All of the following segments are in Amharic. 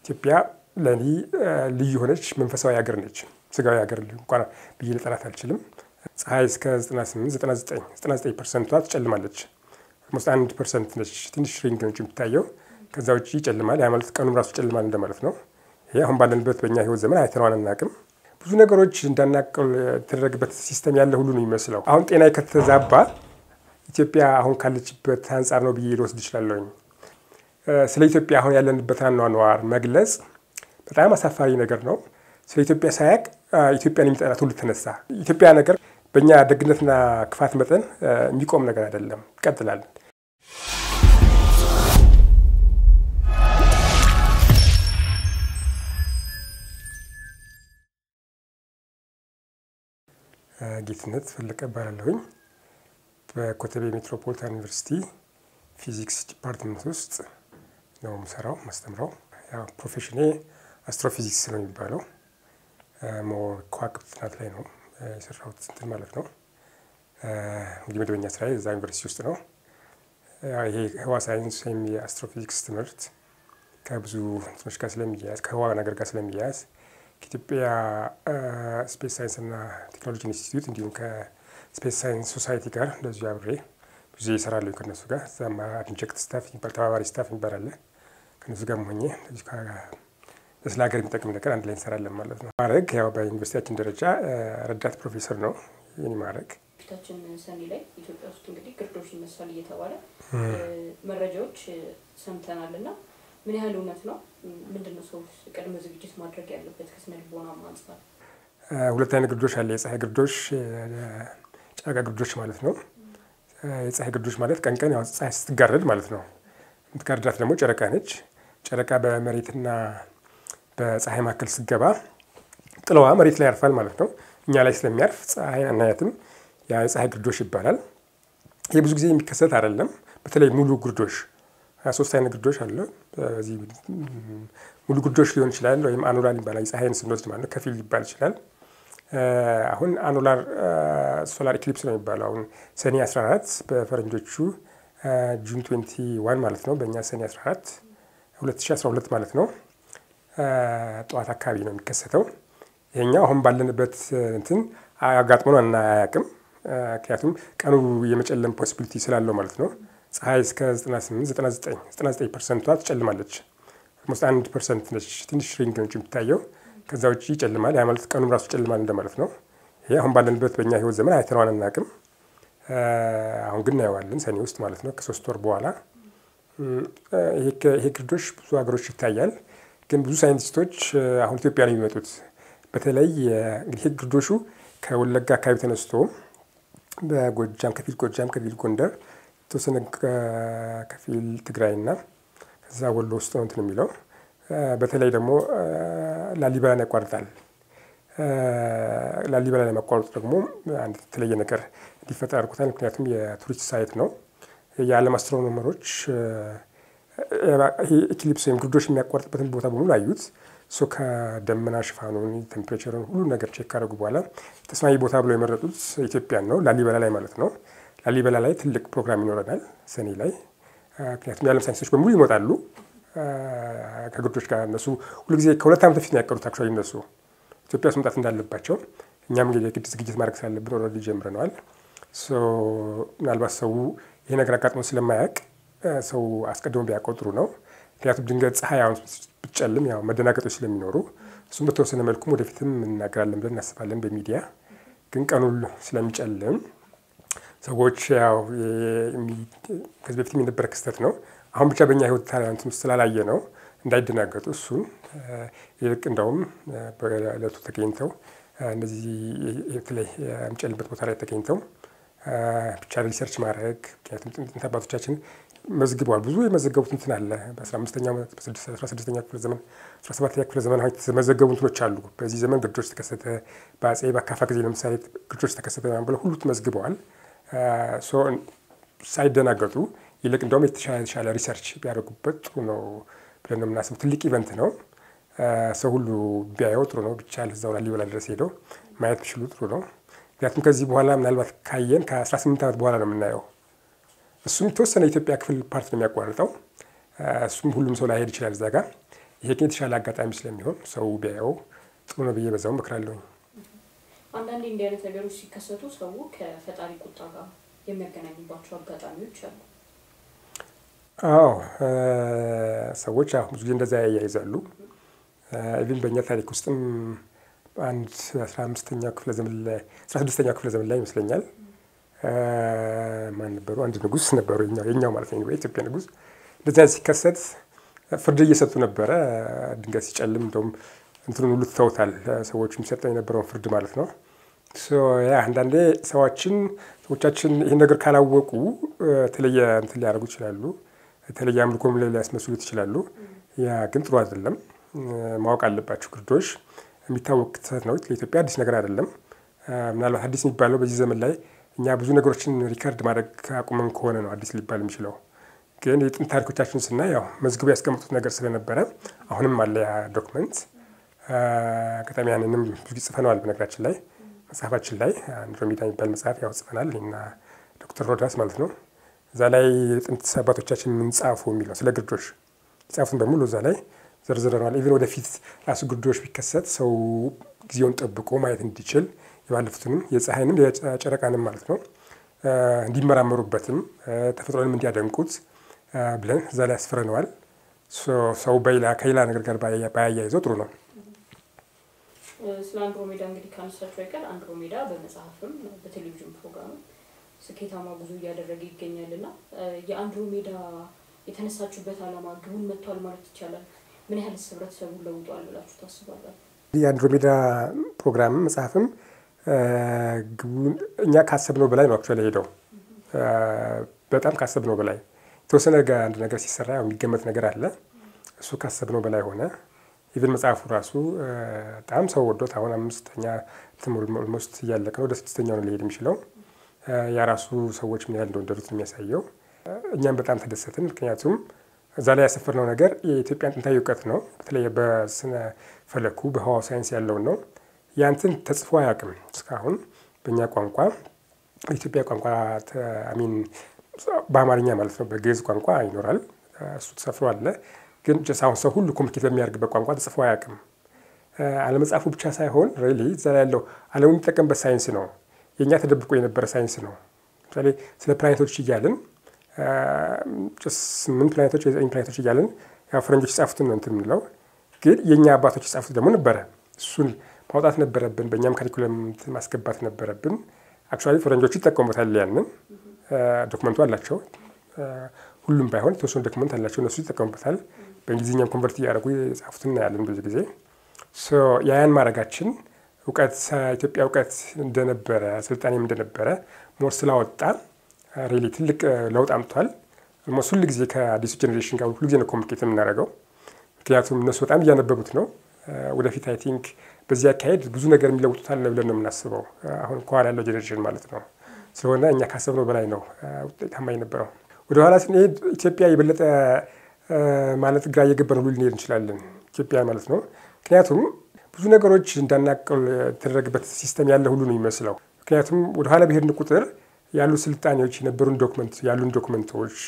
ኢትዮጵያ ለእኔ ልዩ የሆነች መንፈሳዊ ሀገር ነች። ስጋዊ ሀገር እንኳን ብዬ ልጠራት አልችልም። ፀሐይ እስከ 98 99 ፐርሰንቷ ትጨልማለች። ኦልሞስት አንድ ፐርሰንት ነች ትንሽ ሪንግ ነች የምትታየው። ከዛ ውጭ ይጨልማል። ያ ማለት ቀኑም ራሱ ይጨልማል እንደማለት ነው። ይሄ አሁን ባለንበት በእኛ ህይወት ዘመን አይተነዋል አናውቅም። ብዙ ነገሮች እንዳናቀል የተደረገበት ሲስተም ያለ ሁሉ ነው የሚመስለው። አሁን ጤና ከተዛባ ኢትዮጵያ አሁን ካለችበት አንጻር ነው ብዬ ልወስድ እችላለሁኝ። ስለ ኢትዮጵያ አሁን ያለንበት አኗኗር መግለጽ በጣም አሳፋሪ ነገር ነው። ስለ ኢትዮጵያ ሳያቅ ኢትዮጵያን የሚጠላ ትውልድ ተነሳ። ኢትዮጵያ ነገር በእኛ ደግነትና ክፋት መጠን የሚቆም ነገር አይደለም፣ ይቀጥላል። ጌትነት ፈለቀ እባላለሁኝ። በኮተቤ ሜትሮፖሊታን ዩኒቨርሲቲ ፊዚክስ ዲፓርትመንት ውስጥ ነው የምሰራው ማስተምረው። ያው ፕሮፌሽኔ አስትሮፊዚክስ ነው የሚባለው። ሞር ከዋክብት ጥናት ላይ ነው የሰራሁት እንትን ማለት ነው። እንግዲህ መደበኛ ስራ እዛ ዩኒቨርሲቲ ውስጥ ነው። ይሄ ህዋ ሳይንስ ወይም የአስትሮፊዚክስ ትምህርት ከብዙ እንትኖች ጋር ስለሚያያዝ ከህዋ ነገር ጋር ስለሚያያዝ ከኢትዮጵያ ስፔስ ሳይንስና ቴክኖሎጂ ኢንስቲትዩት እንዲሁም ከስፔስ ሳይንስ ሶሳይቲ ጋር እንደዚሁ አብሬ ብዙ እሰራለሁ ከነሱ ጋር። እዛም አድንጀክት ስታፍ የሚባል ተባባሪ ስታፍ የሚባል አለ። ከነሱ ጋር ሆኜ ስለ ሀገር የሚጠቅም ነገር አንድ ላይ እንሰራለን ማለት ነው። ማዕረግ ያው በዩኒቨርሲቲያችን ደረጃ ረዳት ፕሮፌሰር ነው የኔ ማዕረግ። ፊታችን ሰኔ ላይ ኢትዮጵያ ውስጥ እንግዲህ ግርዶሽ ይነሳል እየተባለ መረጃዎች ሰምተናል እና ምን ያህል እውነት ነው? ምንድን ነው ሰው ቅድመ ዝግጅት ማድረግ ያለበት ከስነ ልቦና አንጻር? ሁለት አይነት ግርዶሽ አለ። የፀሐይ ግርዶሽ፣ ጨረቃ ግርዶሽ ማለት ነው። የፀሐይ ግርዶሽ ማለት ቀን ቀን ያው ፀሐይ ስትጋረድ ማለት ነው። የምትጋርዳት ደግሞ ጨረቃ ነች። ጨረቃ በመሬትና በፀሐይ መካከል ስትገባ ጥለዋ መሬት ላይ ያርፋል ማለት ነው። እኛ ላይ ስለሚያርፍ ፀሐይ አናያትም። ያ የፀሐይ ግርዶሽ ይባላል። ይህ ብዙ ጊዜ የሚከሰት አይደለም። በተለይ ሙሉ ግርዶሽ ሶስት አይነት ግርዶሽ አለ። በዚህ ሙሉ ግርዶሽ ሊሆን ይችላል ወይም አኑላር ይባላል። ፀሐይን ስንወስድ ማለት ነው። ከፊል ሊባል ይችላል። አሁን አኑላር ሶላር ኢክሊፕስ ነው የሚባለው። አሁን ሰኔ 14 በፈረንጆቹ ጁን 21 ማለት ነው። በእኛ ሰኔ 14 2012 ማለት ነው። ጠዋት አካባቢ ነው የሚከሰተው። ይሄኛው አሁን ባለንበት እንትን አጋጥሞን አናያቅም። ምክንያቱም ቀኑ የመጨለም ፖሲቢሊቲ ስላለው ማለት ነው። ፀሐይ እስከ 98 99 ፐርሰንቷ ትጨልማለች። ኦልሞስት አንድ ፐርሰንት ነች ትንሽ ሪንግ ነች የምትታየው። ከዛ ውጭ ይጨልማል። ያ ማለት ቀኑም ራሱ ይጨልማል እንደማለት ነው። ይሄ አሁን ባለንበት በእኛ ህይወት ዘመን አይተነዋል አናውቅም። አሁን ግን እናየዋለን ሰኔ ውስጥ ማለት ነው ከሶስት ወር በኋላ። ይሄ ግርዶሽ ብዙ ሀገሮች ይታያል። ግን ብዙ ሳይንቲስቶች አሁን ኢትዮጵያ ነው የሚመጡት። በተለይ እንግዲህ ይሄ ግርዶሹ ከወለጋ አካባቢ ተነስቶ በጎጃም ከፊል ጎጃም ከፊል ጎንደር የተወሰነ ከፊል ትግራይና ከዛ ወሎ ውስጥ ነው እንትን የሚለው በተለይ ደግሞ ላሊበላን ያቋርጣል። ላሊበላ ላይ ማቋረጡ ደግሞ አንድ የተለየ ነገር እንዲፈጠር አድርጎታል። ምክንያቱም የቱሪስት ሳይት ነው። የዓለም አስትሮኖመሮች ኢክሊፕስ ወይም ግርዶሽ የሚያቋርጥበትን ቦታ በሙሉ አዩት። እሱ ከደመና ሽፋኑን፣ ቴምፕሬቸሩን ሁሉ ነገር ቼክ ካደረጉ በኋላ ተስማሚ ቦታ ብሎ የመረጡት ኢትዮጵያን ነው፣ ላሊበላ ላይ ማለት ነው። ላሊበላ ላይ ትልቅ ፕሮግራም ይኖረናል ሰኔ ላይ። ምክንያቱም የዓለም ሳይንቲስቶች በሙሉ ይመጣሉ ከግርዶች ጋር። እነሱ ሁልጊዜ ከሁለት ዓመት በፊት ነው ያቀዱት አክቹዋሊ እነሱ ኢትዮጵያ ውስጥ መምጣት እንዳለባቸው። እኛም እንግዲህ የግድ ዝግጅት ማድረግ ስላለብን ኦልሬዲ ጀምረነዋል። ምናልባት ሰው ይሄ ነገር አጋጥሞ ስለማያውቅ ሰው አስቀድሞ ቢያውቀው ጥሩ ነው። ምክንያቱም ድንገት ፀሐይ አሁን ብትጨልም ያው መደናገጦች ስለሚኖሩ እሱም በተወሰነ መልኩም ወደፊትም እናገራለን ብለን እናስባለን በሚዲያ ግን ቀኑን ስለሚጨልም ሰዎች ያው ከዚህ በፊት የነበረ ክስተት ነው። አሁን ብቻ በእኛ ህይወት ታላንት ውስጥ ስላላየ ነው እንዳይደናገጡ። እሱን ይልቅ እንደውም በዕለቱ ተገኝተው እነዚህ በተለይ የሚጨልበት ቦታ ላይ ተገኝተው ብቻ ሪሰርች ማድረግ ምክንያቱም ጥንት አባቶቻችን መዝግበዋል። ብዙ የመዘገቡት እንትን አለ። በ15ኛው በ16ኛ ክፍለ ዘመን 17ኛ ክፍለ ዘመን የተመዘገቡ እንትኖች አሉ። በዚህ ዘመን ግርዶች ተከሰተ፣ በአጼ በአካፋ ጊዜ ለምሳሌ ግርዶች ተከሰተ ብለው ሁሉ ተመዝግበዋል። ሳይደናገጡ ይልቅ እንደውም የተሻለ የተሻለ ሪሰርች ቢያደርጉበት ጥሩ ነው ብለን ነው የምናስብ። ትልቅ ኢቨንት ነው። ሰው ሁሉ ቢያየው ጥሩ ነው። ቢቻል እዛው ላሊበላ ድረስ ሄደው ማየት ቢችሉ ጥሩ ነው። ምክንያቱም ከዚህ በኋላ ምናልባት ካየን ከ18 ዓመት በኋላ ነው የምናየው። እሱም የተወሰነ የኢትዮጵያ ክፍል ፓርት ነው የሚያቋርጠው። እሱም ሁሉም ሰው ላይሄድ ይችላል እዛ ጋር። ይሄ ግን የተሻለ አጋጣሚ ስለሚሆን ሰው ቢያየው ጥሩ ነው ብዬ በዛው እመክራለሁኝ። አንዳንዴ እንዲህ አይነት ነገሮች ሲከሰቱ ሰው ከፈጣሪ ቁጣ ጋር የሚያገናኝባቸው አጋጣሚዎች አሉ። አዎ ሰዎች አሁ ብዙ ጊዜ እንደዛ ያያይዛሉ። ኢቭን በእኛ ታሪክ ውስጥም አንድ አስራ አምስተኛው ክፍለ ዘመን ላይ አስራ ስድስተኛው ክፍለ ዘመን ላይ ይመስለኛል ማን ነበሩ? አንድ ንጉሥ ነበሩ፣ የኛው ማለት ነው የኢትዮጵያ ንጉሥ። እንደዚህ አይነት ሲከሰት ፍርድ እየሰጡ ነበረ። ድንገት ሲጨልም እንደውም እንትኑን ሁሉ ትተውታል፣ ሰዎቹ የሚሰጠው የነበረውን ፍርድ ማለት ነው። ያ አንዳንዴ ሰዎችን ሰዎቻችን ይህን ነገር ካላወቁ የተለየ እንትን ሊያደርጉ ይችላሉ፣ የተለየ አምልኮም ላይ ሊያስመስሉት ይችላሉ። ያ ግን ጥሩ አይደለም። ማወቅ አለባቸው። ግርዶሽ የሚታወቅ ክስተት ነው። ለኢትዮጵያ አዲስ ነገር አይደለም። ምናልባት አዲስ የሚባለው በዚህ ዘመን ላይ እኛ ብዙ ነገሮችን ሪከርድ ማድረግ አቁመን ከሆነ ነው አዲስ ሊባል የሚችለው። ግን የጥንት ታሪኮቻችን ስናይ ያው መዝግቡ ያስቀመጡት ነገር ስለነበረ አሁንም አለ ያ ዶክመንት። አጋጣሚ ያንንም ብዙ ጊዜ ጽፈነዋል። በነገራችን ላይ መጽሐፋችን ላይ አንድሮሜዳ የሚባል መጽሐፍ ያው ጽፈናል እና ዶክተር ሮዳስ ማለት ነው። እዛ ላይ የጥንት አባቶቻችን ምንጻፉ የሚለው ስለ ግርዶሽ የጻፉትን በሙሉ እዛ ላይ ዘርዝረናል። ኢቨን ወደፊት ራሱ ግርዶሽ ቢከሰት ሰው ጊዜውን ጠብቆ ማየት እንዲችል የባለፉትንም የፀሐይንም የጨረቃንም ማለት ነው እንዲመራመሩበትም ተፈጥሮንም እንዲያደንቁት ብለን እዛ ላይ ያስፍረነዋል። ሰው በሌላ ከሌላ ነገር ጋር ባያያይዘው ጥሩ ነው። ስለ አንድሮሜዳ እንግዲህ ካነሳቸው አይቀር አንድሮሜዳ በመጽሐፍም በቴሌቪዥን ፕሮግራምም ስኬታማ ጉዞ እያደረገ ይገኛል እና የአንድሮሜዳ የተነሳችሁበት ዓላማ ግቡን መጥቷል ማለት ይቻላል? ምን ያህልስ ህብረተሰቡን ለውጧል ብላችሁ ታስባላችሁ? የአንድሮሜዳ ፕሮግራምም መጽሐፍም ግቡን እኛ ካሰብነው በላይ ነው አክቹዋሊ ሄደው በጣም ካሰብነው በላይ የተወሰነ አንድ ነገር ሲሰራ የሚገመት ነገር አለ። እሱ ካሰብነው በላይ ሆነ። ኢቨን መጽሐፉ ራሱ በጣም ሰው ወዶት አሁን አምስተኛ ኦልሞስት እያለቀ ነው። ወደ ስድስተኛው ነው ሊሄድ የሚችለው። ያ ራሱ ሰዎች ምን ያህል እንደወደዱት የሚያሳየው። እኛም በጣም ተደሰትን። ምክንያቱም እዛ ላይ ያሰፈርነው ነገር የኢትዮጵያን ጥንታዊ እውቀት ነው። በተለይ በስነ ፈለኩ በህዋው ሳይንስ ያለውን ነው። ያንትን ተጽፎ አያውቅም እስካሁን በእኛ ቋንቋ በኢትዮጵያ ቋንቋ አሚን በአማርኛ ማለት ነው። በግዕዝ ቋንቋ ይኖራል፣ እሱ ተሰፍሮ አለ። ግን አሁን ሰው ሁሉ ኮሚኒኬት በሚያደርግበት ቋንቋ ተጽፎ አያውቅም። አለመጻፉ ብቻ ሳይሆን ሬሊ እዛ ላይ ያለው ዓለሙ የሚጠቀምበት ሳይንስ ነው። የእኛ ተደብቆ የነበረ ሳይንስ ነው። ለምሳሌ ስለ ፕላኔቶች እያልን ስምንት ፕላኔቶች የዘጠኝ ፕላኔቶች እያልን ያው ፈረንጆች የጻፉትን ነው እንትን የምንለው፣ ግን የእኛ አባቶች የጻፉት ደግሞ ነበረ። እሱን ማውጣት ነበረብን። በእኛም ካሪኩለም ማስገባት ነበረብን። አክቹዋሊ ፈረንጆቹ ይጠቀሙበታል። ያንን ዶክመንቱ አላቸው። ሁሉም ባይሆን የተወሰኑ ዶክመንት አላቸው። እነሱ ይጠቀሙበታል። በእንግሊዝኛም ኮንቨርት እያደረጉ የጻፉትን እናያለን ብዙ ጊዜ። ያን ማድረጋችን እውቀት ኢትዮጵያ እውቀት እንደነበረ ስልጣኔም እንደነበረ ሞር ስላወጣ ሬሊ ትልቅ ለውጥ አምጥቷል። ኦልሞስት ሁል ጊዜ ከአዲሱ ጀኔሬሽን ጋር ሁሉ ጊዜ ነው ኮሚኒኬት የምናደርገው። ምክንያቱም እነሱ በጣም እያነበቡት ነው። ወደፊት አይ ቲንክ በዚህ አካሄድ ብዙ ነገር የሚለውጡታል ብለን ነው የምናስበው። አሁን ከኋላ ያለው ጀኔሬሽን ማለት ነው። ስለሆነ እኛ ካሰብነው በላይ ነው ውጤታማ የነበረው። ወደ ኋላ ስንሄድ ኢትዮጵያ የበለጠ ማለት ግራ እየገባን ሁሉ ልንሄድ እንችላለን። ኢትዮጵያ ማለት ነው። ምክንያቱም ብዙ ነገሮች እንዳናቀል የተደረገበት ሲስተም ያለ ሁሉ ነው የሚመስለው። ምክንያቱም ወደኋላ ብሄድን ቁጥር ያሉ ስልጣኔዎች የነበሩን ዶክመንት ያሉን ዶክመንቶች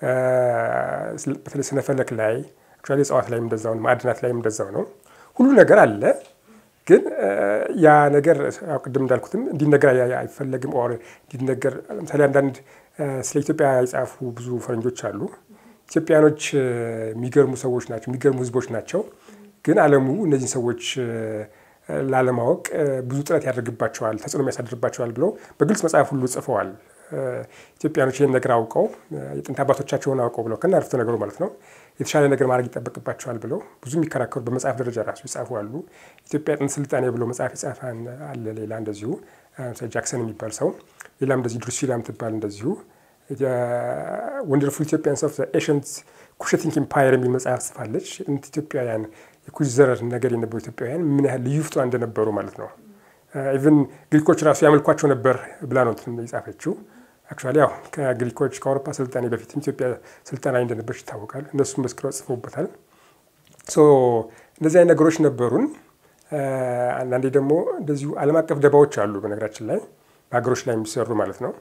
በተለይ ስነፈለክ ላይ አክቹዋሊ እጽዋት ላይም እንደዛው ነው፣ ማዕድናት ላይም እንደዛው ነው። ሁሉ ነገር አለ። ግን ያ ነገር ቅድም እንዳልኩትም እንዲነገር አይፈለግም። ኦር እንዲነገር ለምሳሌ አንዳንድ ስለ ኢትዮጵያ የጻፉ ብዙ ፈረንጆች አሉ። ኢትዮጵያኖች የሚገርሙ ሰዎች ናቸው፣ የሚገርሙ ህዝቦች ናቸው። ግን ዓለሙ እነዚህን ሰዎች ላለማወቅ ብዙ ጥረት ያደርግባቸዋል፣ ተጽዕኖ ያሳድርባቸዋል ብለው በግልጽ መጽሐፍ ሁሉ ጽፈዋል። ኢትዮጵያኖች ይህን ነገር አውቀው የጥንት አባቶቻቸውን አውቀው ብለው ከና አረፍተ ነገሩ ማለት ነው የተሻለ ነገር ማድረግ ይጠበቅባቸዋል ብለው ብዙ የሚከራከሩ በመጽሐፍ ደረጃ ራሱ ይጻፉ አሉ። ኢትዮጵያ ጥንት ስልጣኔ ብሎ መጽሐፍ የጻፈ አለ። ሌላ እንደዚሁ ጃክሰን የሚባል ሰው፣ ሌላም እንደዚሁ ድሩሲላ የምትባል እንደዚሁ ወንደርፉል ኢትዮጵያንስ ኦፍ ኤሽንት ኩሽቲንግ ኢምፓየር የሚል መጽሐፍ ጽፋለች። የጥንት ኢትዮጵያውያን የኩሽ ዘር ነገር የነበሩ ኢትዮጵያውያን ምን ያህል ልዩ ፍጡራን እንደነበሩ ማለት ነው። ኢቨን ግሪኮች ራሱ ያመልኳቸው ነበር ብላ ነው የጻፈችው። አክቹዋሊ ያው ከግሪኮች ከአውሮፓ ስልጣኔ በፊትም ኢትዮጵያ ስልጣናዊ እንደነበረች ይታወቃል። እነሱም መስክረው ጽፈውበታል። እንደዚህ አይነት ነገሮች ነበሩን። አንዳንዴ ደግሞ እንደዚሁ ዓለም አቀፍ ደባዎች አሉ። በነገራችን ላይ በሀገሮች ላይ የሚሰሩ ማለት ነው።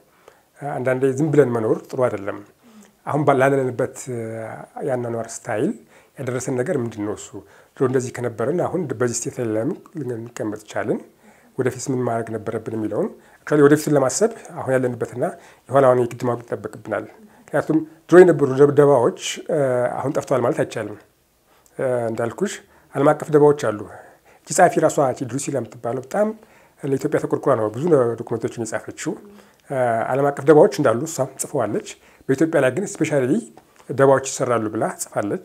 አንዳንዴ ዝም ብለን መኖር ጥሩ አይደለም። አሁን ላለንበት የአኗኗር ስታይል ያደረሰን ነገር ምንድን ነው? እሱ ድሮ እንደዚህ ከነበረን አሁን በዚህ ስቴት ላይ ለምን ልንቀመጥ ቻልን? ወደፊት ምን ማድረግ ነበረብን የሚለውን አክቹዋሊ ወደፊቱን ለማሰብ አሁን ያለንበትና የኋላውን የግድ ማወቅ ይጠበቅብናል። ምክንያቱም ድሮ የነበሩ ደባዎች አሁን ጠፍተዋል ማለት አይቻልም። እንዳልኩሽ ዓለም አቀፍ ደባዎች አሉ። እቺ ጸሐፊ ራሷ ድሩሲላ የምትባለው በጣም ለኢትዮጵያ ተቆርቁራ ነው ብዙ ዶክመንቶችን የጻፈችው። ዓለም አቀፍ ደባዎች እንዳሉ እሷም ጽፈዋለች። በኢትዮጵያ ላይ ግን ስፔሻሊ ደባዎች ይሰራሉ ብላ ጽፋለች።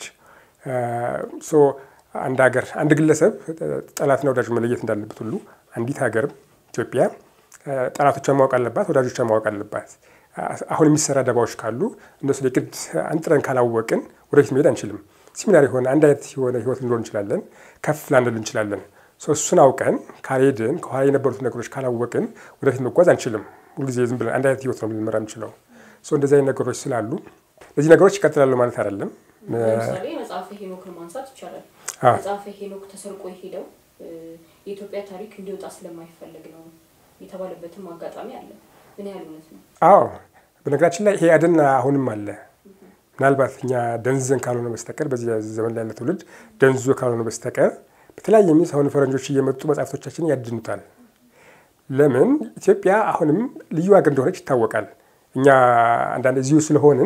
አንድ ሀገር አንድ ግለሰብ ጠላትና ወዳጅ መለየት እንዳለበት ሁሉ አንዲት ሀገር ኢትዮጵያ ጠላቶቿን ማወቅ አለባት፣ ወዳጆቿን ማወቅ አለባት። አሁን የሚሰራ ደባዎች ካሉ እነሱ የግድ አንጥረን ካላወቅን ወደፊት መሄድ አንችልም። ሲሚላር የሆነ አንድ አይነት የሆነ ህይወት ልንኖር እንችላለን፣ ከፍ ላንል እንችላለን። እሱን አውቀን ካልሄድን ከኋላ የነበሩት ነገሮች ካላወቅን ወደፊት መጓዝ አንችልም። ሁልጊዜ ዝም ብለን አንድ አይነት ህይወት ነው ልንመራ የምንችለው። እንደዚህ አይነት ነገሮች ስላሉ እነዚህ ነገሮች ይቀጥላሉ ማለት አይደለም። ለምሳሌ መጽሐፈ ሄኖክን ማንሳት ይቻላል። መጽሐፈ ሄኖክ ተሰርቆ የሄደው የኢትዮጵያ ታሪክ እንዲወጣ ስለማይፈልግ ነው የተባለበትም አጋጣሚ አለ። ምን ያህል እውነት ነው? አዎ፣ በነገራችን ላይ ይሄ አደን አሁንም አለ። ምናልባት እኛ ደንዝዘን ካልሆነ በስተቀር በዚህ ዘመን ላይ ያለ ትውልድ ደንዝዞ ካልሆነ በስተቀር በተለያየ ሚንስ አሁን ፈረንጆች እየመጡ መጽሐፍቶቻችንን ያድኑታል። ለምን ኢትዮጵያ አሁንም ልዩ ሀገር እንደሆነች ይታወቃል። እኛ አንዳንድ እዚሁ ስለሆንን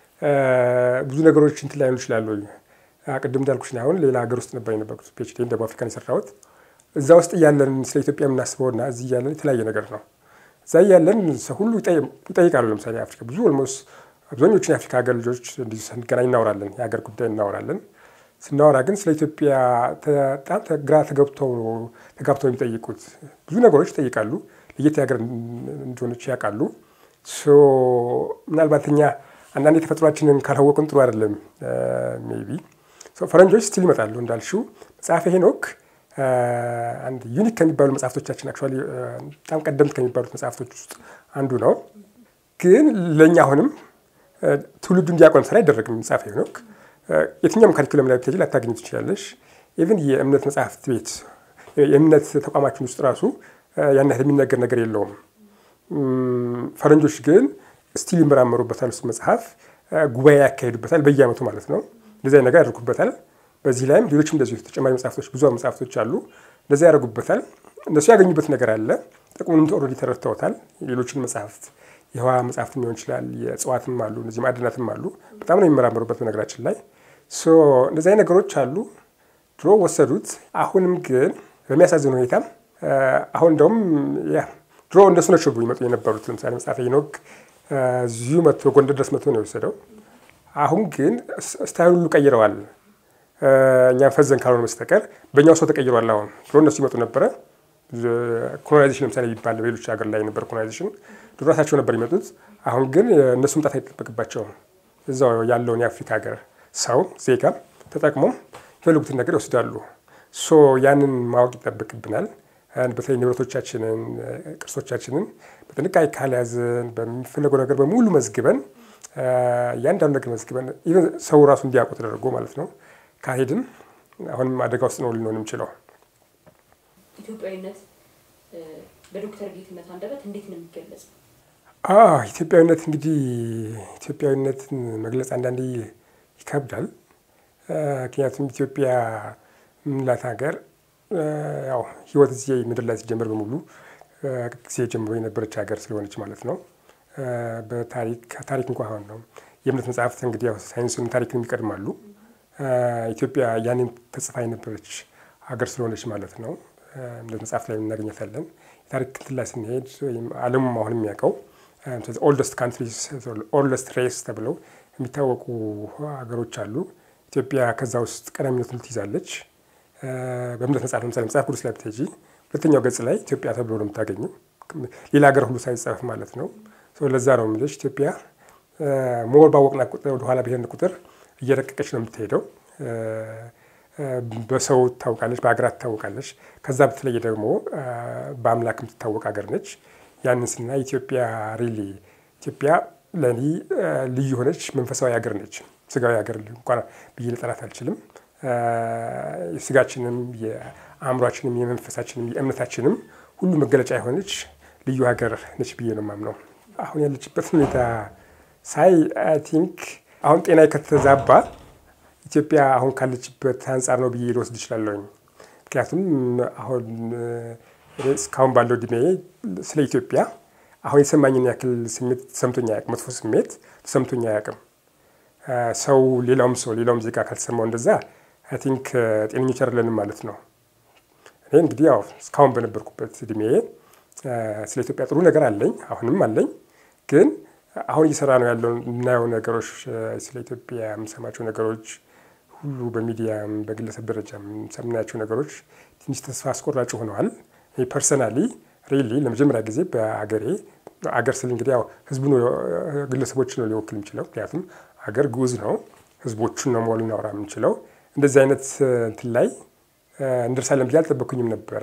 ብዙ ነገሮች እንትን ላይሆኑ ይችላሉ። ቅድም እንዳልኩሽ አሁን ሌላ ሀገር ውስጥ ነበር የነበርኩት ፒኤችዲ ደቡብ አፍሪካን የሰራሁት። እዛ ውስጥ እያለን ስለ ኢትዮጵያ የምናስበውና እዚህ እያለን የተለያየ ነገር ነው። እዛ እያለን ሰው ሁሉ ይጠይቃሉ። ለምሳሌ አፍሪካ ብዙ ኦልሞስት አብዛኞቹን የአፍሪካ ሀገር ልጆች እንዲሁ ስንገናኝ እናወራለን፣ የሀገር ጉዳይ እናወራለን። ስናወራ ግን ስለ ኢትዮጵያ በጣም ግራ ተገብተው ተጋብተው የሚጠይቁት ብዙ ነገሮች ይጠይቃሉ። ለየት ሀገር እንደሆነች ያውቃሉ። ምናልባት እኛ አንዳንድ የተፈጥሯችንን ካላወቅን ጥሩ አይደለም። ሜይ ቢ ፈረንጆች ስቲል ይመጣሉ እንዳልሽው መጽሐፈ ሄኖክ አንድ ዩኒክ ከሚባሉ መጽሐፍቶቻችን አክቹዋሊ በጣም ቀደምት ከሚባሉት መጽሐፍቶች ውስጥ አንዱ ነው። ግን ለእኛ አሁንም ትውልዱ እንዲያቆን ስራ አይደረግም። መጽሐፈ ሄኖክ የትኛውም ካሪኩለም ላይ ብትሄጂ ላታገኝ ትችላለሽ። ኢቭን የእምነት መጽሐፍት ቤት የእምነት ተቋማችን ውስጥ ራሱ ያን ያህል የሚነገር ነገር የለውም። ፈረንጆች ግን ስቲል ይመራመሩበታል። እሱ መጽሐፍ ጉባኤ ያካሄዱበታል፣ በየዓመቱ ማለት ነው። እንደዚያ ነገር ያደርጉበታል። በዚህ ላይም ሌሎችም እንደዚሁ ተጨማሪ መጽሐፍቶች ብዙ መጽሐፍቶች አሉ። እንደዚያ ያደርጉበታል። እነሱ ያገኙበት ነገር አለ። ጥቅሙንም ኦልሬዲ ተረድተውታል። ሌሎችን መጽሐፍት የህዋ መጽሐፍት ሊሆን ይችላል፣ የእጽዋትም አሉ፣ እነዚህ ማዕድናትም አሉ። በጣም ነው የሚመራመሩበት በነገራችን ላይ እንደዚህ አይነት ነገሮች አሉ። ድሮ ወሰዱት። አሁንም ግን በሚያሳዝን ሁኔታ አሁን እንደውም ድሮ እንደሱ ነቸው ይመጡ የነበሩት። ለምሳሌ መጽሐፈ ሄኖክ እዚሁ መጥቶ ጎንደር ድረስ መጥቶ ነው የወሰደው። አሁን ግን ስታይል ሁሉ ቀይረዋል። እኛ ፈዘን ካልሆነ በስተቀር በእኛው ሰው ተቀይሯል። አሁን ድሮ እነሱ ይመጡ ነበረ። ኮሎናይዜሽን ለምሳሌ ይባል ሌሎች ሀገር ላይ ነበር ኮሎናይዜሽን፣ ድሮ ራሳቸው ነበር ይመጡት። አሁን ግን እነሱ መምጣት አይጠበቅባቸውም። እዛው ያለውን የአፍሪካ ሀገር ሰው ዜጋ ተጠቅሞ የፈለጉትን ነገር ይወስዳሉ። ሶ ያንን ማወቅ ይጠበቅብናል። በተለይ ንብረቶቻችንን፣ ቅርሶቻችንን በጥንቃቄ ካልያዝን በሚፈለገው ነገር በሙሉ መዝግበን እያንዳንዱ ነገር መዝግበን ኢቨን ሰው ራሱ እንዲያውቁ ተደርጎ ማለት ነው ካልሄድን አሁንም አደጋ ውስጥ ነው ልንሆን የምችለው። ኢትዮጵያዊነት በዶክተር ጌትነት አንደበት እንዴት ነው የሚገለጽ? ኢትዮጵያዊነት እንግዲህ ኢትዮጵያዊነትን መግለጽ አንዳንዴ ይከብዳል። ምክንያቱም ኢትዮጵያ ምንላት ሀገር ያው ህይወት እዚህ ምድር ላይ ሲጀምር በሙሉ ጊዜ ጀምሮ የነበረች ሀገር ስለሆነች ማለት ነው። በታሪክ ታሪክ እንኳ አሁን ነው የእምነት መጽሐፍት እንግዲህ ያው ሳይንስን ታሪክን ይቀድማሉ። ኢትዮጵያ ያንን ተጽፋ የነበረች ሀገር ስለሆነች ማለት ነው እምነት መጽሐፍት ላይ እናገኘታለን። የታሪክ እንትን ላይ ስንሄድ ወይም ዓለሙም አሁን የሚያውቀው ኦልደስት ካንትሪስ ኦልደስት ሬስ ተብለው የሚታወቁ ሀገሮች አሉ። ኢትዮጵያ ከዛ ውስጥ ቀዳሚነቱን ትይዛለች። በእምነት መጽሐፍ ለምሳሌ መጽሐፍ ቅዱስ ላይ ብትሄጂ ሁለተኛው ገጽ ላይ ኢትዮጵያ ተብሎ ነው የምታገኘው። ሌላ ሀገር ሁሉ ሳይጻፍ ማለት ነው። ለዛ ነው የምልሽ ኢትዮጵያ ሞር ባወቅና ቁጥር ወደኋላ ብሄርን ቁጥር እየረቀቀች ነው የምትሄደው። በሰው ትታወቃለች፣ በሀገራት ትታወቃለች። ከዛ በተለየ ደግሞ በአምላክ የምትታወቅ ሀገር ነች። ያንን ስናይ ኢትዮጵያ ሪሊ ኢትዮጵያ ለእኔ ልዩ የሆነች መንፈሳዊ ሀገር ነች። ስጋዊ ሀገር እንኳን ብዬ ልጠራት አልችልም። የስጋችንም የአእምሯችንም የመንፈሳችንም የእምነታችንም ሁሉ መገለጫ የሆነች ልዩ ሀገር ነች ብዬ ነው የማምነው። አሁን ያለችበት ሁኔታ ሳይ አይ ቲንክ አሁን ጤና ከተዛባ ኢትዮጵያ አሁን ካለችበት አንጻር ነው ብዬ ልወስድ እችላለሁኝ። ምክንያቱም አሁን እስካሁን ባለው እድሜ ስለ ኢትዮጵያ አሁን የተሰማኝን ያክል ስሜት ተሰምቶኝ አያውቅም። መጥፎ ስሜት ተሰምቶኝ አያውቅም። ሰው ሌላውም ሰው ሌላውም ዜጋ ካልተሰማው እንደዛ አይ ቲንክ ጤነኞች አይደለንም ማለት ነው። እኔ እንግዲህ ያው እስካሁን በነበርኩበት እድሜ ስለ ኢትዮጵያ ጥሩ ነገር አለኝ፣ አሁንም አለኝ። ግን አሁን እየሰራ ነው ያለው የምናየው ነገሮች ስለ ኢትዮጵያ የምሰማቸው ነገሮች ሁሉ በሚዲያም በግለሰብ ደረጃ የምናያቸው ነገሮች ትንሽ ተስፋ አስቆራጭ ሆነዋል። ፐርሰናሊ ሪሊ ለመጀመሪያ ጊዜ በአገሬ አገር ስል እንግዲህ ያው ህዝቡ ግለሰቦችን ነው ሊወክል የሚችለው። ምክንያቱም አገር ግዑዝ ነው፣ ህዝቦቹን ነው ሞል እናውራ የምንችለው። እንደዚህ አይነት እንትን ላይ እንደርሳለን ብዬ አልጠበኩኝም ነበረ።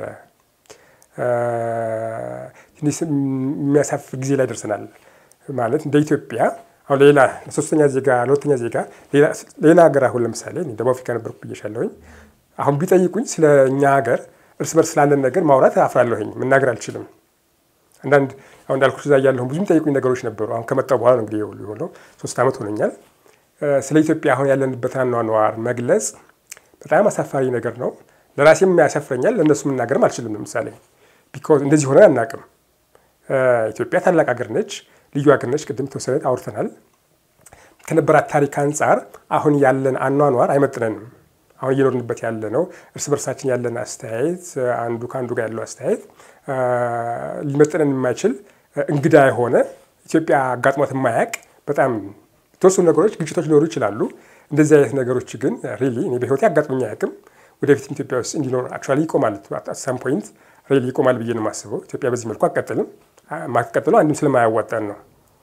ትንሽ የሚያሳፍር ጊዜ ላይ ደርሰናል። ማለት እንደ ኢትዮጵያ አሁን ሌላ ለሶስተኛ ዜጋ ለሁለተኛ ዜጋ ሌላ ሀገር አሁን ለምሳሌ ደቡብ አፍሪካ ነበርኩ ብዬሻለሁኝ። አሁን ቢጠይቁኝ ስለ እኛ ሀገር እርስ በርስ ስላለን ነገር ማውራት አፍራለሁኝ፣ መናገር አልችልም። አንዳንድ አሁን እንዳልኩሽ እዛ እያለሁ ብዙ የሚጠይቁኝ ነገሮች ነበሩ። አሁን ከመጣሁ በኋላ ነው እንግዲህ የሆነው ሶስት ዓመት ሆነኛል። ስለ ኢትዮጵያ አሁን ያለንበትን አኗኗር መግለጽ በጣም አሳፋሪ ነገር ነው። ለራሴም ያሳፍረኛል፣ ለእነሱ መናገርም አልችልም። ለምሳሌ ቢኮዝ እንደዚህ ሆነ አናውቅም። ኢትዮጵያ ታላቅ ሀገር ነች፣ ልዩ ሀገር ነች። ቅድም ተወሰነ አውርተናል። ከነበራት ታሪክ አንጻር አሁን ያለን አኗኗር አይመጥነንም። አሁን እየኖርንበት ያለ ነው። እርስ በርሳችን ያለን አስተያየት አንዱ ከአንዱ ጋር ያለው አስተያየት ሊመጥነን የማይችል እንግዳ የሆነ ኢትዮጵያ አጋጥሟት የማያውቅ በጣም የተወሰኑ ነገሮች ግጭቶች ሊኖሩ ይችላሉ። እንደዚህ አይነት ነገሮች ግን ሪሊ እኔ በህይወቴ አጋጥሞኝ አያውቅም። ወደፊትም ኢትዮጵያ ውስጥ እንዲኖር አክቹዋሊ ይቆማል። ሳም ፖይንት ሪሊ ይቆማል ብዬ ነው የማስበው። ኢትዮጵያ በዚህ መልኩ አትቀጥልም። ማትቀጥለው አንድም ስለማያዋጣን ነው።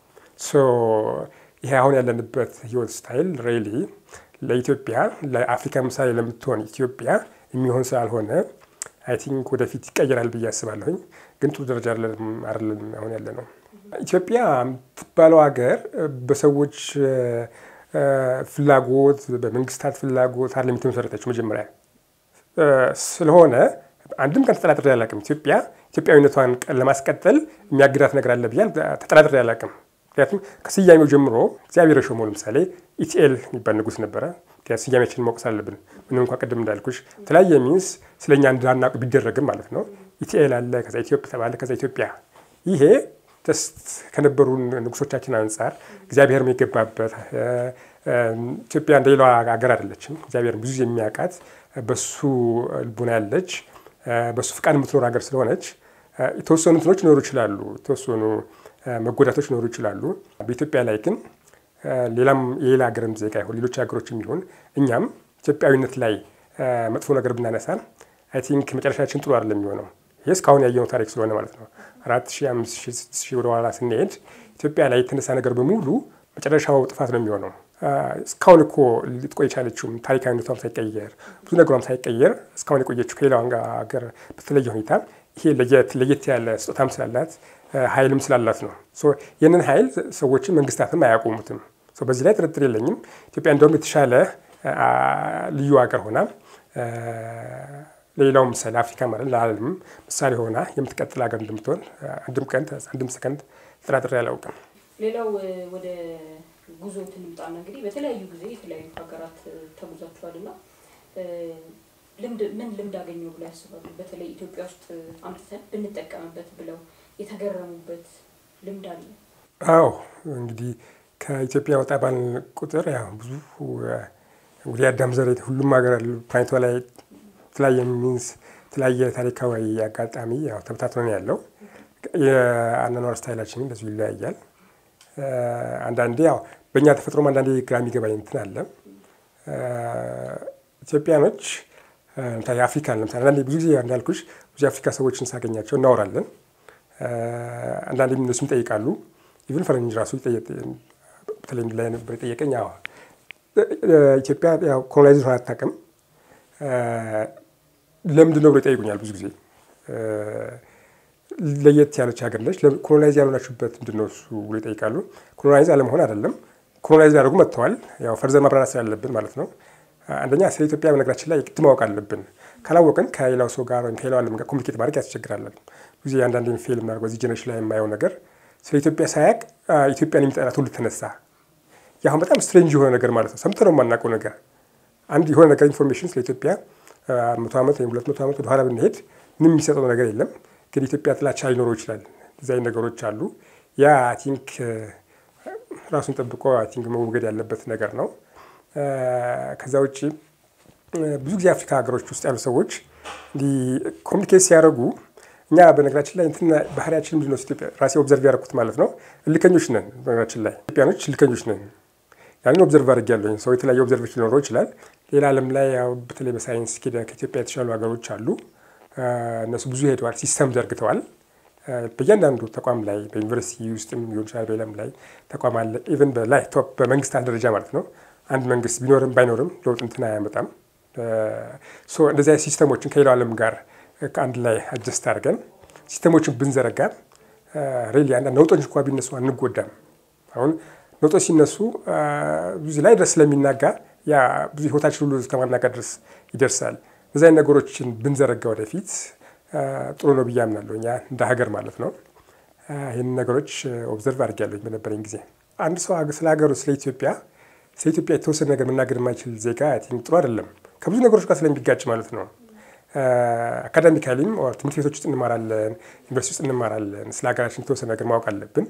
ይሄ አሁን ያለንበት ህይወት ስታይል ሪሊ ለኢትዮጵያ ለአፍሪካ ምሳሌ ለምትሆን ኢትዮጵያ የሚሆን ስላልሆነ አይ ቲንክ ወደፊት ይቀየራል ብዬ አስባለሁኝ። ግን ጥሩ ደረጃ አይደለም አሁን ያለ ነው። ኢትዮጵያ የምትባለው ሀገር በሰዎች ፍላጎት በመንግስታት ፍላጎት አይደለም የተመሰረተችው መጀመሪያ ስለሆነ አንድም ቀን ተጠራጥሬ አላውቅም። ኢትዮጵያ ኢትዮጵያዊነቷን ለማስቀጠል የሚያግዳት ነገር አለ ብዬ ተጠራጥሬ አላውቅም። ምክንያቱም ከስያሜው ጀምሮ እግዚአብሔር የሾመው ለምሳሌ ኢቲኤል የሚባል ንጉስ ነበረ። ስያሜያችንን ማወቅ አለብን። ምንም እንኳ ቅድም እንዳልኩሽ የተለያየ ሚንስ ስለኛ እንዳናውቅ ቢደረግም ማለት ነው። ኢቲኤል አለ፣ ከዛ ኢትዮጵያ ተባለ፣ ከዛ ኢትዮጵያ። ይሄ ጀስት ከነበሩ ንጉሶቻችን አንጻር እግዚአብሔር የገባበት ኢትዮጵያ እንደ ሌላዋ ሀገር አይደለችም። እግዚአብሔር ብዙ የሚያውቃት በሱ ልቡና ያለች በሱ ፍቃድ የምትኖር ሀገር ስለሆነች የተወሰኑ እንትኖች ሊኖሩ ይችላሉ፣ የተወሰኑ መጎዳቶች ሊኖሩ ይችላሉ። በኢትዮጵያ ላይ ግን ሌላም የሌላ ሀገርም ዜጋ ይሁን ሌሎች ሀገሮች የሚሆን እኛም ኢትዮጵያዊነት ላይ መጥፎ ነገር ብናነሳ አይ ቲንክ መጨረሻችን ጥሩ አይደለም የሚሆነው። ይህ እስካሁን ያየነው ታሪክ ስለሆነ ማለት ነው። አራት ሺህ አምስት ሺህ ስድስት ሺህ ወደኋላ ስንሄድ ኢትዮጵያ ላይ የተነሳ ነገር በሙሉ መጨረሻው ጥፋት ነው የሚሆነው። እስካሁን እኮ ልትቆይ የቻለችውም ታሪካዊነቷም ሳይቀየር ብዙ ነገሯም ሳይቀየር እስካሁን የቆየችው ከሌላው ሀገር በተለየ ሁኔታ ይሄ ለየት ያለ ስጦታም ስላላት ኃይልም ስላላት ነው። ይህንን ኃይል ሰዎችን መንግስታትም አያቆሙትም። በዚህ ላይ ጥርጥር የለኝም። ኢትዮጵያ እንደውም የተሻለ ልዩ ሀገር ሆና ለሌላው ምሳሌ አፍሪካ ማለት ለዓለም ምሳሌ ሆና የምትቀጥል ሀገር እንደምትሆን አንድም ቀን አንድም ሰከንድ ጥራጥሬ አላውቅም። ሌላው ወደ ጉዞ ትንምጣና እንግዲህ በተለያዩ ጊዜ የተለያዩ ሀገራት ተጉዛችኋል እና ልምድ ምን ልምድ አገኘው ብለው ያስባሉ? በተለይ ኢትዮጵያ ውስጥ አምጥተን ብንጠቀምበት ብለው የተገረሙበት ልምድ አለ? አዎ እንግዲህ ከኢትዮጵያ ወጣ ባል ቁጥር ያው ብዙ እንግዲህ አዳም ዘር ሁሉም ሀገር ፕላኔቷ ላይ የተለያየ ሚንስ የተለያየ ታሪካዊ አጋጣሚ ያው ተበታትኖ ያለው የአኗኗር ስታይላችን እንደዚሁ ይለያያል። አንዳንዴ ያው በእኛ ተፈጥሮም አንዳንዴ ግራ የሚገባኝ እንትን አለ። ኢትዮጵያኖች የአፍሪካን ለምሳሌ አንዳንዴ ብዙ ጊዜ እንዳልኩሽ ብዙ የአፍሪካ ሰዎችን ሳገኛቸው እናወራለን። አንዳንዴም እነሱም ይጠይቃሉ። ኢቭን ፈረንጅ ራሱ በተለይ ላይ ነበር የጠየቀኝ። ኢትዮጵያ ኮሎናይዝ ሆና አታውቅም ለምንድን ነው ብሎ ይጠይቁኛል ብዙ ጊዜ። ለየት ያለች ሀገር ነች። ኮሎናይዝ ያልሆናችሁበት ምንድን ነው እሱ ብሎ ይጠይቃሉ። ኮሎናይዝ አለመሆን አይደለም፣ ኮሎናይዝ ሊያደርጉ መጥተዋል። ያው ፈርዘር ማብራራት ስላለብን ማለት ነው። አንደኛ ስለ ኢትዮጵያ በነገራችን ላይ ግድ ማወቅ አለብን። ካላወቅን ከሌላው ሰው ጋር ወይም ከሌላው ዓለም ጋር ኮሚኒኬት ማድረግ ያስቸግራለን። ብዙ ጊዜ አንዳንድ ፌል የምናደርገው እዚህ ጀነሬሽን ላይ የማየው ነገር ስለ ኢትዮጵያ ሳያውቅ ኢትዮጵያን የሚጠላ ትውልድ ተነሳ። ይህ አሁን በጣም ስትሬንጅ የሆነ ነገር ማለት ነው። ሰምተነው የማናውቀው ነገር አንድ የሆነ ነገር ኢንፎርሜሽን ስለ ኢትዮጵያ መቶ ዓመት ወይም ሁለት መቶ ዓመት ወደኋላ ብንሄድ ምንም የሚሰጠው ነገር የለም። ግን ኢትዮጵያ ጥላቻ ሊኖረው ይችላል። እዚህ አይነት ነገሮች አሉ። ያ አይ ቲንክ ራሱን ጠብቆ አይ ቲንክ መወገድ ያለበት ነገር ነው። ከዛ ውጭ ብዙ ጊዜ አፍሪካ ሀገሮች ውስጥ ያሉ ሰዎች እንዲህ ኮሚኒኬት ሲያደርጉ እኛ በነገራችን ላይ እንትን ባህሪያችን ምንድን ነው? ኢትዮጵያ ራሴ ኦብዘርቭ ያደረኩት ማለት ነው። እልከኞች ነን። በነገራችን ላይ ኢትዮጵያኖች እልከኞች ነን። ያንን ኦብዘርቭ አድርጌያለሁ። ሰው የተለያየ ኦብዘርቬሽን ሊኖረው ይችላል። ሌላ ዓለም ላይ ያው በተለይ በሳይንስ ከኢትዮጵያ የተሻሉ ሀገሮች አሉ። እነሱ ብዙ ሄደዋል፣ ሲስተም ዘርግተዋል። በእያንዳንዱ ተቋም ላይ በዩኒቨርሲቲ ውስጥም ሊሆን ይችላል፣ በሌላም ላይ ተቋም አለ። ኢቨን በላይ ቶፕ በመንግስታት ደረጃ ማለት ነው። አንድ መንግስት ቢኖርም ባይኖርም ለውጥ እንትን አያመጣም። እንደዚህ አይነት ሲስተሞችን ከሌላው ዓለም ጋር ከአንድ ላይ አጀስት አድርገን ሲስተሞችን ብንዘረጋ ሬሊ አንዳንድ ነውጦች እንኳ ቢነሱ አንጎዳም። አሁን ነውጦች ሲነሱ ብዙ ላይ ድረስ ስለሚናጋ ያ ብዙ ህይወታችን ሁሉ እስከማናጋ ድረስ ይደርሳል። እዚህ አይነት ነገሮችን ብንዘረጋ ወደፊት ጥሩ ነው ብዬ አምናለሁ። እኛ እንደ ሀገር ማለት ነው። ይህን ነገሮች ኦብዘርቭ አድርጌያለሁ በነበረኝ ጊዜ። አንድ ሰው ስለ ሀገሩ ስለ ኢትዮጵያ ስለ ኢትዮጵያ የተወሰነ ነገር መናገር የማይችል ዜጋ ጥሩ አይደለም። ከብዙ ነገሮች ጋር ስለሚጋጭ ማለት ነው። አካዳሚካሊም ትምህርት ቤቶች ውስጥ እንማራለን፣ ዩኒቨርሲቲ ውስጥ እንማራለን። ስለ ሀገራችን የተወሰነ ነገር ማወቅ አለብን።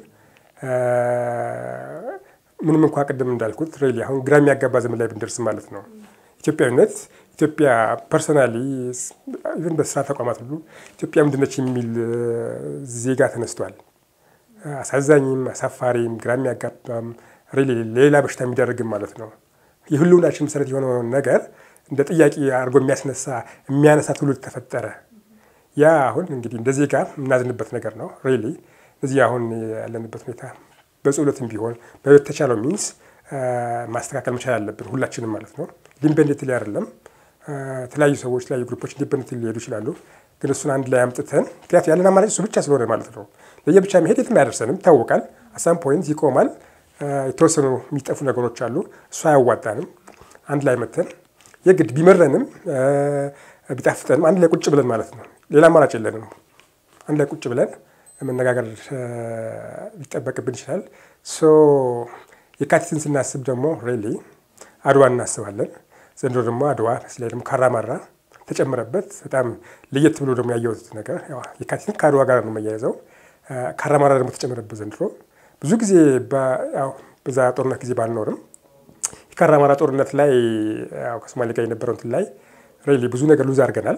ምንም እንኳ ቅድም እንዳልኩት ሬሊ አሁን ግራ የሚያጋባ ዘመን ላይ ብንደርስ ማለት ነው ኢትዮጵያዊነት ኢትዮጵያ ፐርሶናሊ ኢቨን በስራ ተቋማት ሁሉ ኢትዮጵያ ምንድነች የሚል ዜጋ ተነስቷል። አሳዛኝም፣ አሳፋሪም፣ ግራ የሚያጋባም ሬሊ ሌላ በሽታ የሚደረግም ማለት ነው። የህልውናችን መሰረት የሆነውን ነገር እንደ ጥያቄ አድርጎ የሚያስነሳ የሚያነሳ ትውልድ ተፈጠረ። ያ አሁን እንግዲህ እንደ ዜጋ የምናዝንበት ነገር ነው። ሬሊ እዚህ አሁን ያለንበት ሁኔታ በጸሎትም ቢሆን በተቻለው ሚንስ ማስተካከል መቻል አለብን ሁላችንም ማለት ነው። ኢንዲፔንደንት ላይ አይደለም የተለያዩ ሰዎች የተለያዩ ግሩፖች ኢንዲፔንደንት ሊሄዱ ይችላሉ። ግን እሱን አንድ ላይ አምጥተን ምክንያቱ ያለን አማራጭ እሱ ብቻ ስለሆነ ማለት ነው። ለየብቻ መሄድ የትም አያደርሰንም ይታወቃል። አሳም ፖይንት ይቆማል። የተወሰኑ የሚጠፉ ነገሮች አሉ። እሱ አያዋጣንም። አንድ ላይ መተን የግድ ቢመረንም ቢጣፍጠንም አንድ ላይ ቁጭ ብለን ማለት ነው። ሌላ አማራጭ የለንም። አንድ ላይ ቁጭ ብለን መነጋገር ሊጠበቅብን ይችላል። የካቲትን ስናስብ ደግሞ ሬሊ አድዋ እናስባለን። ዘንድሮ ደግሞ አድዋ ላይ ደግሞ ካራማራ ተጨመረበት። በጣም ለየት ብሎ ደግሞ ያየሁት ነገር የካቲትን ከአድዋ ጋር ነው መያያዘው። ካራማራ ደግሞ ተጨመረበት ዘንድሮ። ብዙ ጊዜ በዛ ጦርነት ጊዜ ባልኖርም የካራማራ ጦርነት ላይ ከሶማሌ ጋር የነበረው እንትን ላይ ሬሊ ብዙ ነገር ሉዝ አድርገናል።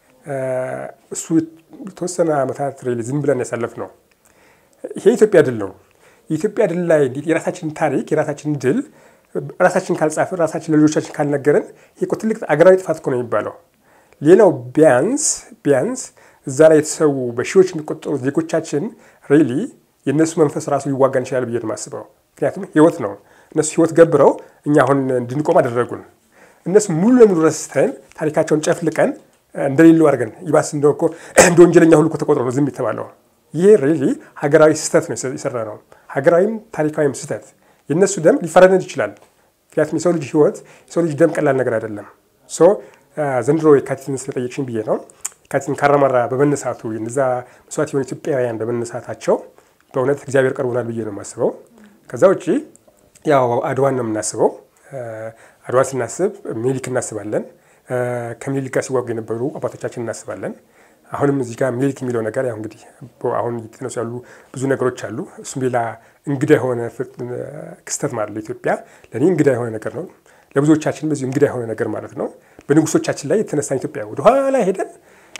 እሱ የተወሰነ ዓመታት ሬሊ ዝም ብለን ያሳለፍ ነው። ይሄ የኢትዮጵያ ድል ነው። የኢትዮጵያ ድል ላይ የራሳችን ታሪክ የራሳችን ድል ራሳችን ካልጻፍን ራሳችን ለልጆቻችን ካልነገርን ይሄ እኮ ትልቅ አገራዊ ጥፋት እኮ ነው የሚባለው። ሌላው ቢያንስ ቢያንስ እዛ ላይ የተሰዉ በሺዎች የሚቆጠሩ ዜጎቻችን ሬሊ የእነሱ መንፈስ ራሱ ሊዋጋን ይችላል ብዬ ነው የማስበው። ምክንያቱም ህይወት ነው። እነሱ ህይወት ገብረው እኛ አሁን እንድንቆም አደረጉን። እነሱ ሙሉ ለሙሉ ረስተን ታሪካቸውን ጨፍልቀን እንደሌለው አድርገን ይባስ እንደ እኮ እንደ ወንጀለኛ ሁሉ እኮ ተቆጥሮ ነው ዝም የተባለው። ይሄ ሬሊ ሀገራዊ ስህተት ነው የሰራ ነው። ሀገራዊም ታሪካዊም ስህተት የእነሱ ደም ሊፈረደድ ይችላል። ምክንያቱም የሰው ልጅ ህይወት የሰው ልጅ ደም ቀላል ነገር አይደለም። ሶ ዘንድሮ የካቲትን ስለጠየቅሽኝ ብዬ ነው። የካቲትን ካራማራ በመነሳቱ እነዛ መስዋዕት የሆኑ ኢትዮጵያውያን በመነሳታቸው በእውነት እግዚአብሔር ቀርቦናል ብዬ ነው የማስበው። ከዛ ውጭ ያው አድዋን ነው የምናስበው። አድዋን ስናስብ ሚኒሊክ እናስባለን። ከሚኒሊክ ጋር ሲዋጉ የነበሩ አባቶቻችን እናስባለን። አሁንም እዚህ ጋር ሚኒሊክ የሚለው ነገር ያው እንግዲህ አሁን እየተነሱ ያሉ ብዙ ነገሮች አሉ። እሱም ሌላ እንግዳ የሆነ ክስተት ማለት ለኢትዮጵያ ለእኔ እንግዳ የሆነ ነገር ነው። ለብዙዎቻችን በዚሁ እንግዳ የሆነ ነገር ማለት ነው። በንጉሶቻችን ላይ የተነሳን ኢትዮጵያ ወደኋላ ሄደን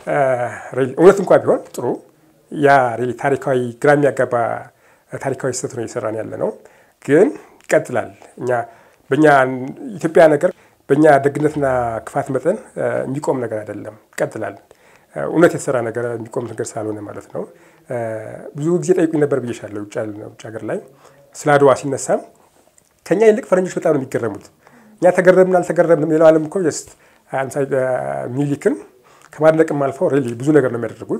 እውነት እንኳ ቢሆን ጥሩ ያ ታሪካዊ ግራ የሚያጋባ ታሪካዊ ስህተት ነው እየሰራን ያለ ነው። ግን ይቀጥላል። እኛ በእኛ ኢትዮጵያ ነገር በእኛ ደግነትና ክፋት መጠን የሚቆም ነገር አይደለም፣ ይቀጥላል። እውነት የተሰራ ነገር የሚቆም ነገር ስላልሆነ ማለት ነው። ብዙ ጊዜ ጠይቁኝ ነበር ብዬሻለሁ። ውጭ ሀገር ላይ ስለ አድዋ ሲነሳም ከኛ ይልቅ ፈረንጆች በጣም ነው የሚገረሙት። እኛ ተገረምን አልተገረምንም፣ ሌላው ዓለም እኮ ጀስት ሚኒሊክን ከማድነቅም አልፈው ሬሊ ብዙ ነገር ነው የሚያደርጉት።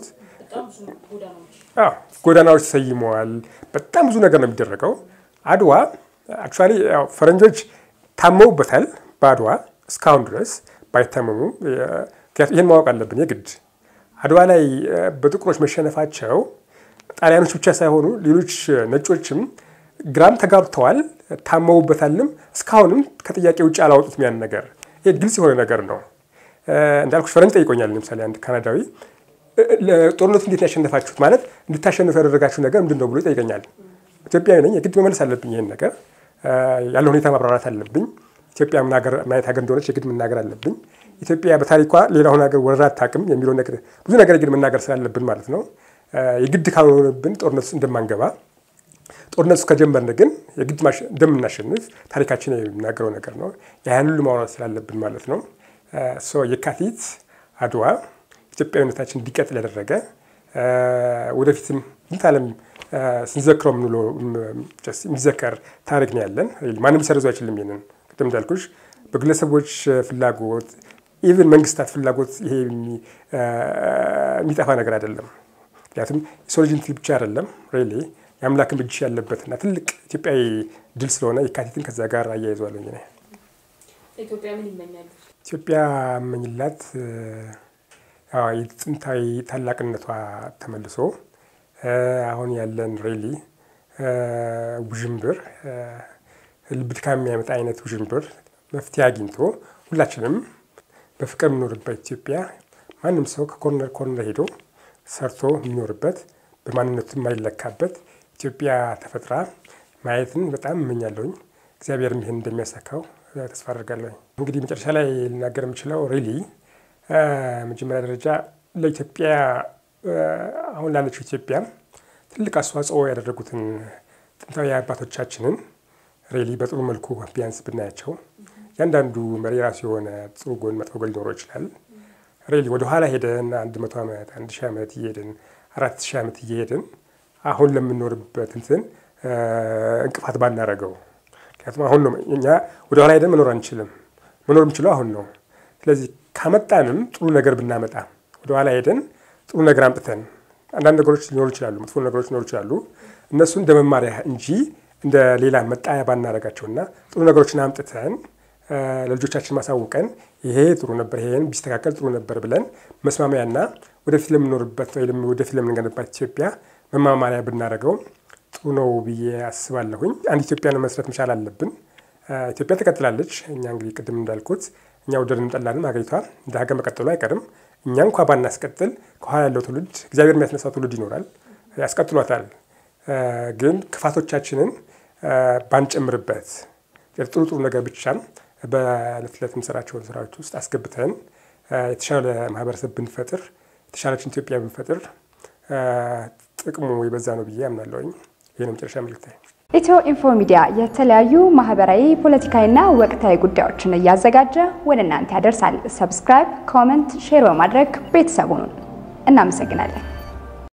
ጎዳናዎች ተሰይመዋል። በጣም ብዙ ነገር ነው የሚደረገው። አድዋ አክቹዋሊ ፈረንጆች ታመውበታል በአድዋ እስካሁን ድረስ ባይታመሙ፣ ይህን ማወቅ አለብን የግድ አድዋ ላይ በጥቁሮች መሸነፋቸው ጣሊያኖች ብቻ ሳይሆኑ ሌሎች ነጮችም ግራም ተጋብተዋል፣ ታመውበታልም። እስካሁንም ከጥያቄ ውጭ አላወጡትም ያን ነገር። ይሄ ግልጽ የሆነ ነገር ነው። እንዳልኩሽ ፈረንጅ ጠይቆኛል። ለምሳሌ አንድ ካናዳዊ ጦርነቱ እንዴት ያሸነፋችሁት ማለት እንድታሸንፉ ያደረጋችሁ ነገር ምንድን ነው ብሎ ይጠይቀኛል። ኢትዮጵያዊ ነኝ፣ የግድ መመለስ አለብኝ። ይሄን ነገር ያለ ሁኔታ ማብራራት አለብኝ። ኢትዮጵያ ምን አይነት ሀገር እንደሆነች የግድ መናገር አለብኝ። ኢትዮጵያ በታሪኳ ሌላውን ሀገር ወረራ አታውቅም የሚለው ነገር ብዙ ነገር የግድ መናገር ስላለብን ማለት ነው። የግድ ካልሆነብን ጦርነት ውስጥ እንደማንገባ ጦርነቱ ከጀመርን ግን የግድ እንደምናሸንፍ ታሪካችን የሚናገረው ነገር ነው። ያን ሁሉ ማውራት ስላለብን ማለት ነው። የካቲት አድዋ ኢትዮጵያዊነታችን እንዲቀጥል ያደረገ ወደፊትም ስንት ዓለም ስንዘክረው የምንውለው የሚዘከር ታሪክ ነው ያለን። ማንም ሊሰርዙ አይችልም። ይሄንን ቅድም እንዳልኩሽ በግለሰቦች ፍላጎት ኢቨን መንግስታት ፍላጎት ይሄ የሚጠፋ ነገር አይደለም። ምክንያቱም የሰው ልጅ እንትን ብቻ አይደለም ሬሌ የአምላክን እጅ ያለበትና ትልቅ ኢትዮጵያዊ ድል ስለሆነ የካቲትን ከዛ ጋር አያይዘዋለሁ። ነ ኢትዮጵያ ምን ይመኛሉ? ኢትዮጵያ እመኝላት የጥንታዊ ታላቅነቷ ተመልሶ አሁን ያለን ሬሊ ውዥንብር ልብ ድካም የሚያመጣ አይነት ውዥንብር መፍትሄ አግኝቶ ሁላችንም በፍቅር የምኖርበት ኢትዮጵያ ማንም ሰው ከኮርነር ኮርነር ሄዶ ሰርቶ የሚኖርበት በማንነቱ የማይለካበት ኢትዮጵያ ተፈጥራ ማየትን በጣም እመኛለሁኝ። እግዚአብሔርም ይህን እንደሚያሳካው ተስፋ አድርጋለሁ። እንግዲህ መጨረሻ ላይ ልናገር የምችለው ሬሊ መጀመሪያ ደረጃ ለኢትዮጵያ አሁን ላለችው ኢትዮጵያ ትልቅ አስተዋጽኦ ያደረጉትን ጥንታዊ አባቶቻችንን ሬሊ በጥሩ መልኩ ቢያንስ ብናያቸው እያንዳንዱ መሪ የራሱ የሆነ ጥሩ ጎን፣ መጥፎ ጎን ሊኖረው ይችላል። ሬሊ ወደኋላ ሄደን አንድ መቶ ዓመት አንድ ሺህ ዓመት እየሄድን አራት ሺህ ዓመት እየሄድን አሁን ለምንኖርበት እንትን እንቅፋት ባናረገው። ምክንያቱም አሁን ነው እኛ ወደኋላ ሄደን መኖር አንችልም። መኖር የምችለው አሁን ነው። ስለዚህ ካመጣንም ጥሩ ነገር ብናመጣ ወደኋላ ሄደን ጥሩ ነገር አምጥተን አንዳንድ ነገሮች ሊኖሩ ይችላሉ፣ መጥፎ ነገሮች ሊኖሩ ይችላሉ። እነሱ እንደ መማሪያ እንጂ እንደ ሌላ መጣያ ባናረጋቸውና ጥሩ ነገሮችን አምጥተን ለልጆቻችን ማሳውቀን ይሄ ጥሩ ነበር፣ ይሄን ቢስተካከል ጥሩ ነበር ብለን መስማሚያና ወደፊት ለምንኖርበት ወይ ወደፊት ለምንገነባት ኢትዮጵያ መማማሪያ ብናደርገው ጥሩ ነው ብዬ አስባለሁኝ። አንድ ኢትዮጵያን መስረት መቻል አለብን። ኢትዮጵያ ትቀጥላለች። እኛ እንግዲህ ቅድም እንዳልኩት እኛ ወደድንም ጠላንም ሀገሪቷ እንደ ሀገር መቀጠሉ አይቀርም። እኛ እንኳ ባናስቀጥል ከኋላ ያለው ትውልድ እግዚአብሔር የሚያስነሳው ትውልድ ይኖራል፣ ያስቀጥሏታል። ግን ክፋቶቻችንን ባንጨምርበት ጥሩ ጥሩ ነገር ብቻም በዕለት ዕለት የምንሰራቸውን ስራዎች ውስጥ አስገብተን የተሻለ ማህበረሰብ ብንፈጥር የተሻለችን ኢትዮጵያ ብንፈጥር ጥቅሙ የበዛ ነው ብዬ አምናለሁኝ። ይህ ነው መጨረሻ መልእክታዬ። ኢትዮ ኢንፎ ሚዲያ የተለያዩ ማህበራዊ፣ ፖለቲካዊና ወቅታዊ ጉዳዮችን እያዘጋጀ ወደ እናንተ ያደርሳል። ሰብስክራይብ፣ ኮመንት፣ ሼር በማድረግ ቤተሰቡን እናመሰግናለን።